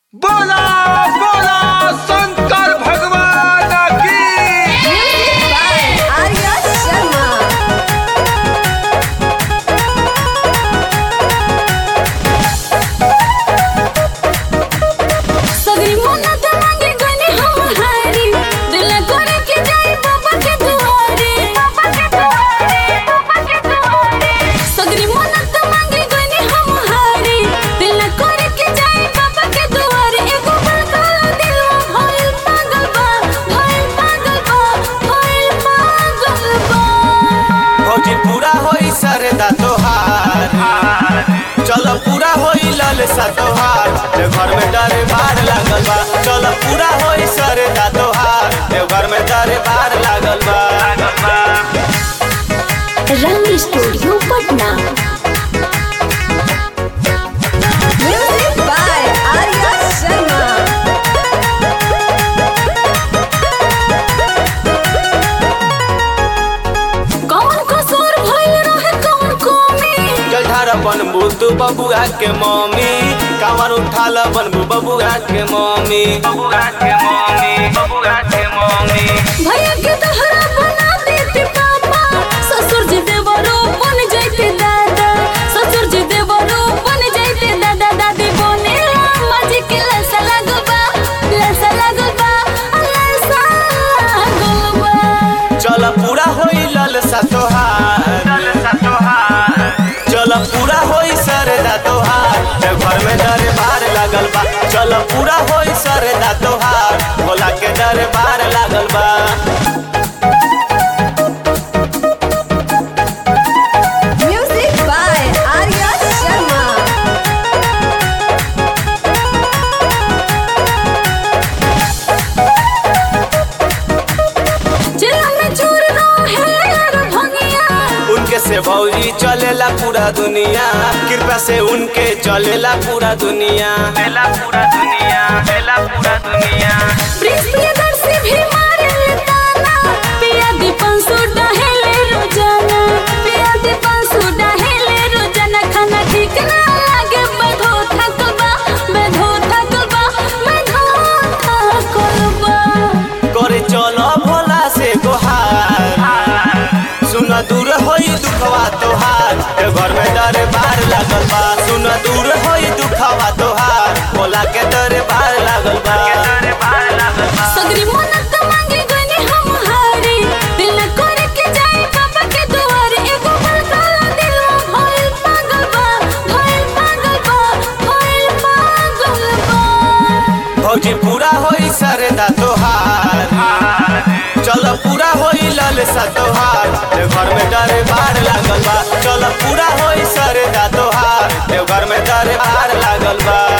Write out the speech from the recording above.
बोला बोला शंकर भगवान की Music by Arya Sharma. सगरी मन्नत मांगे गनी हम हारी दिल करे के जाई बाबा के दुआरे बाबा के दुआरे बाबा के दुआरे सगरी मन्नत मांगे गनी हम हारी दिल करे के जाई बाबा के दुआरे एगो बड़का दिल भइल पागल बा भइल पागल बा भइल पागल बा फौजी पूरा होई सरदा तोहार चलो पूरा होई ललसा तोहार देव घर में डरे बार लागल बा चलो पूरा होई सरदा तोहार देव घर में डरे बार लागल बा रंग studio Patna music by Arya Sharma कौन कसूर भइल रहे कौन कमी जलधारा बनबू तू बबुआ के मम्मी कांवर उठाल बनबू बबुआ के मम्मी बबुआ के मम्मी बबुआ के मम्मी भैया के तहरा बना देते पापा ससुर जी देवरो बन जाते दादा ससुर जी देवरो बन जाते दादा दादी बने रामा जी के लसा लगबा लसा लगबा लसा लगबा चल पूरा होई ललसा तोहार ललसा तोहार चल पूरा होई सरदा तोहार देव घर में दरबार लागल बा चल पूरा होई सरदा तोहार भोला के दरबार लागल बा म्यूजिक बाय आर्या शर्मा जिला में चोर रहे यार भंगिया उनके से भौजी चलेला पूरा दुनिया कृपा से उनके चलेला पूरा दुनिया चलेला पूरा दुनिया चलेला पूरा दुनिया प्रियदर्शी भी मारे ताना पिया दीपन सुडा हेले रोजाना पिया दीपन सुडा हेले रोजाना खाना ठीक ना लागे बधो थकबा बधो थकबा बधो थकबा करे चलो भोला से गोहार सुन दूर होई दुखवा तोहार ए घर में दरबार लागल बा सुन दूर होई दुखवा तोहार भोला के दरबार लागल बा सगरी मन्नत मांगे गनी हम हारी दिल न करे के जाए बाबा के दुआरे एगो बड़का दिल भइल पागल बा भइल पागल बा भइल पागल बा भौजी पूरा होई सरदा तोहार चल पूरा होई ललसा तोहार देव घर में दरबार लागल बा चल पूरा होई सरदा तोहार देव घर में दरबार लागल बा